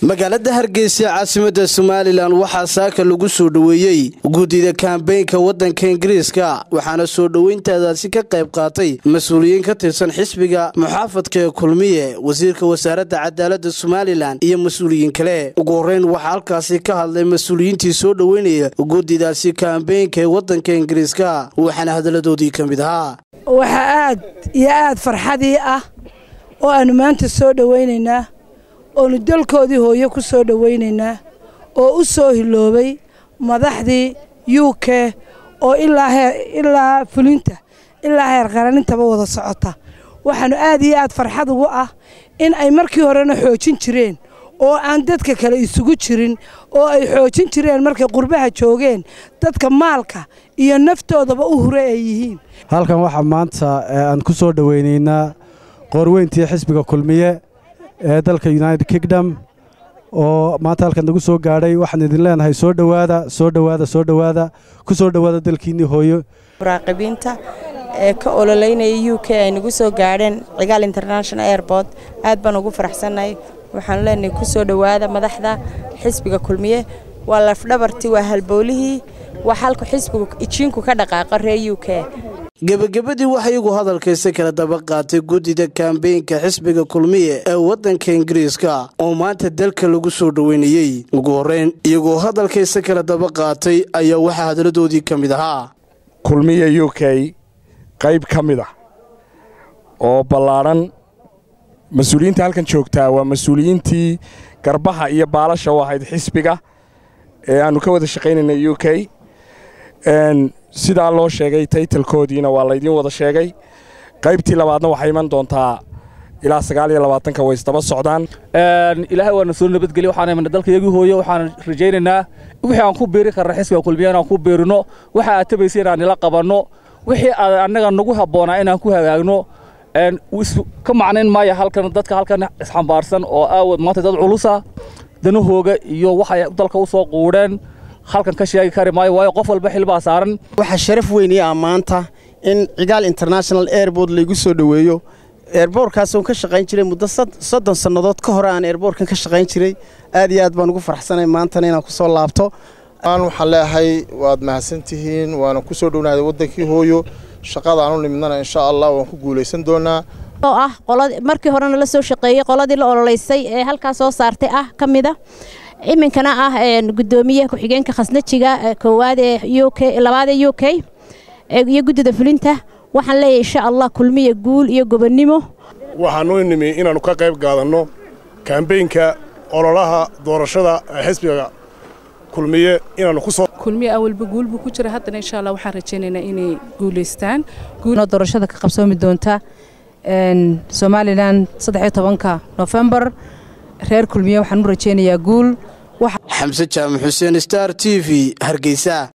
magaalada hargeysa caasimada somalilan waxaa saaka lagu soo dhoweeyey guddida kambeynka wadanka ingiriiska waxaana soo dhoweyntaadaasi ka qayb qaatay mas-uuliyiin ka tirsan xisbiga muxaafadka ee kulmiye wasiirka wasaaradda cadaalada somalilan iyo mas-uuliyiin kale ugu horeyn waxaa halkaasi ka hadlay mas-uuliyiintii soo dhoweynaya guddidaasi kambeynka ee wadanka ingiriiska waxaana hadaladoodii ka mid ahaa waxaa aad iyo aad farxadii ah oo aanu maanta soo dhowaynaynaa oonu dalkoodii hooyo ku soo dhowaynaynaa oo u soo hiloobay madaxdii u k oo ilaa fulinta ilaa heer qaranintaba wada socota waxaanu aad iyo aad farxad ugu ah in ay markii horena xoojin jireen oo aan dadka kale isugu jirin oo ay xoojin jireen markay qurbaha joogeen dadka maalka iyo naftoodaba u hure ay yihiin halkan waxaa maanta aan ku soo dhoweynaynaa qoorweyntii xisbiga kulmiye ee dalka united kingdom oo maanta halkan nagu soo gaadhay waxaan idin leenahay soo dhowaada soo dhowaada soo dhowaada ku soo dhowaada dalkiinnii hooyo muraaqibiinta ee ka ololeynaya u k ay nagu soo gaadheen cigaal international airport aad baan ugu faraxsannahay waxaanu leenahay ku soo dhowaada madaxda xisbiga kulmiye waa lafdhabartii waa halbowlihii waa halku xisbigu ijiinku ka dhaqaaqa reer u k gebagabadii waxaa iyagu hadalkaysa kala daba qaatay guddida kambeynka xisbiga kulmiye ee waddanka ingiriiska oo maanta dalka lagu soo dhoweynayey ugu horreyn iyagoo hadalkaysa kala daba qaatay ayaa waxaa hadaladoodii ka mid ahaa kulmiye u k qayb ka mid ah oo ballaadhan mas-uuliyiinta halkan joogtaa waa mas-uuliyiintii garbaha iyo baalasha u ahayd xisbiga ee aannu ka wada shaqaynayna u k sidaa loo sheegay taytalkoodiina waa laydiin wada sheegay qaybtii labaadna waxay iman doontaa ilaa sagaal iyo labaatanka way isdaba socdaan ilaahay waana soo nabadgelya waxaan imana dalka iyagii hooyo waxaan rajaynaynaa wixii aan ku beeri karna xisbiga kulmiya inaan ku beerino waxa aad tabaysa inaan nila qabanno wixii aad annaga nagu habboonaa inaan ku hagaagno ka macnayn maaya halkan dadka halkan isxambaarsan oo aawad maanta dad culusa danahooga iyo waxay dalka u soo quudheen halkan ka sheegi kari maayo waayo qof walba xilbaa saaran waxaa sharaf weynii ah maanta in cigaal international airboort laygu soo dhoweeyo eerboorkaasoo ka shaqayn jiray muddo soddon sannadood ka hore aan eerboorkan ka shaqayn jiray aad iyo aad baan ugu farxsanay maantana inaan ku soo laabto aan waxaan leeyahay waad mahadsantihiin waana ku soo dhownaada waddankii hooyo shaqada aanu nimidnana insha allah waan ku guulaysan doonaa oo ah markii horena la soo shaqeeyey qoladii la ololeysay ee halkaa soo saartay ah ka mid a iminkana ah gudoomiyaha ku-xigeenka khasnajiga koowaad ee u k labaad ee u k iyo guddida fulinta waxaan leeyahay insha allah kulmiya guul iyo gobonnimo waxaanu nimi inaannu ka qayb qaadanno kambeynka ololaha doorashada xisbiga kulmiye inaannu ku soo kulmiye awalba guul buu ku jira haddana insha allah waxaan rajaynaynaa inay guulaystaan doorashada ka qabsoomi doonta somalilan saddexiyo tobanka nofembar reer kulmiye waxaan u rajaynayaa guul xamse jaamac xuseen star t v hargeysa